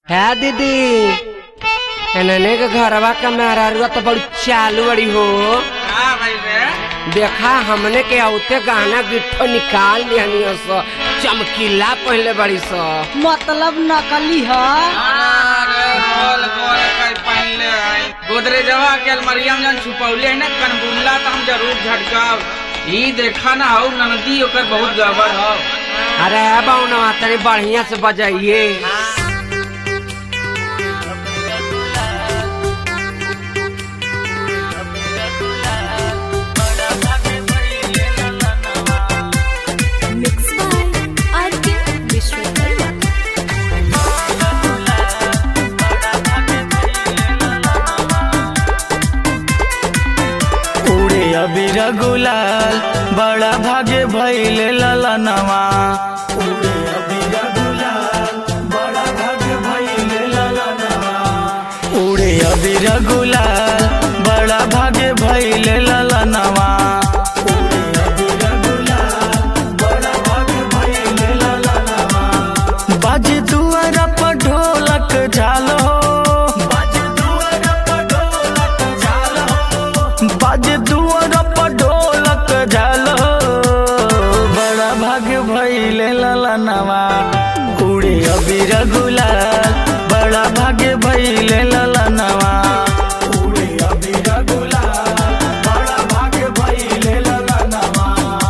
है दीदी एनने के घरवा का मेहरारुआ तो बड़ी चालू बड़ी हो हाँ भाई रे देखा हमने के औते गहना गिट्ठो निकाल लिहनी सो चमकीला पहले बड़ी सो मतलब नकली ह अरे गोल गोल कई पहनले है गोदरेजवा के अलमरिया में जन छुपौले है ना कनबुल्ला तो हम जरूर झटकाव ई देखा ना हो ननदी ओकर बहुत गड़बड़ हो अरे है बाउनवा तनी बढ़िया से बजाइए Mixed by RK Vishwakarma. उड़े अबीर गुलाल बड़ा भागे भइले ललनवा उड़े अबीर गुलाल बड़ा भागे भइले ललनवा उड़े अबीर गुलाल बड़ा भागे भइले ललनवा उड़े अबीर गुलाल बड़ा भागे भइले ललनवा बाजे दुआरा पर ढोलक झालो बाजे दुआरा पर ढोलक झालो बाजे दुआर पर ढोलक झालो बड़ा भाग्य भइले ललनवा उड़े अबीर गुलाल बड़ा भाग्य भइले ललनवा उड़े अबीर गुलाल बड़ा भाग्य भइले ललनवा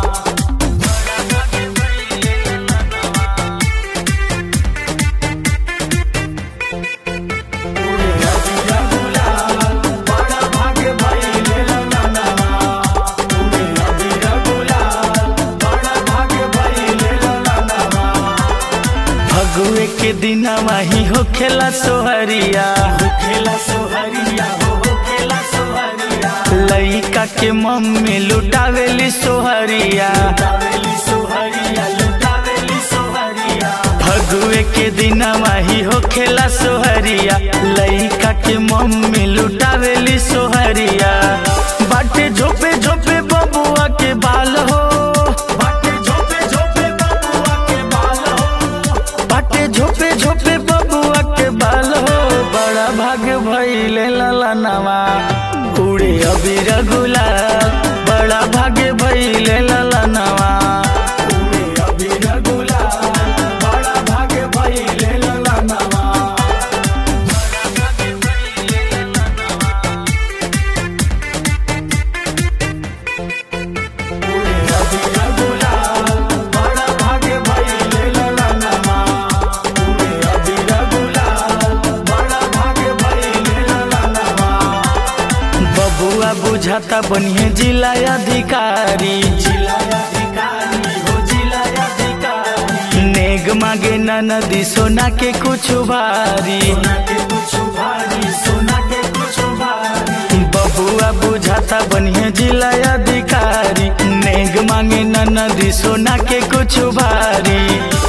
बड़ा भाग्य भइले ललनवा उड़े अबीर गुलाल बड़ा भाग्य भइले ललनवा फगुए के दिनवा ही हो खेला सोहरिया हो खेला सोहरिया हो हो खेला सोहरिया लइका के मम्मी लुटावेली सोहरिया लुटावेली सोहरिया लुटावेली सोहरिया फगुए के दिनवा ही हो खेला सोहरिया लइका के मम्मी लुटावेली सोहरिया बाटे झोपे झोपे बबुआ के बाल हो बाटे झोपे झोपे बबुआ के बाल हो बाटे झोपे झोपे बबुआ के बाल हो बड़ा भाग्य भइले ललनवा उड़े अबीर गुलाल बड़ा भाग्य भइले ललनवा उड़े अबीर गुलाल बड़ा भाग्य भइले ललनवा उड़े अबीर गुलाल बड़ा भाग्य भइले ललनवा उड़े अबीर गुलाल बड़ा भाग्य भइले ललनवा बबुआ बुझाता बनिए जिला अधिकारी जिला अधिकारी हो जिला अधिकारी नेग मांगे न नदी सोना के कुछ भारी सोना के कुछ भारी सोना के कुछ भारी बबुआ बुझाता बनिए जिला अधिकारी नेग मांगे न नदी सोना के कुछ भारी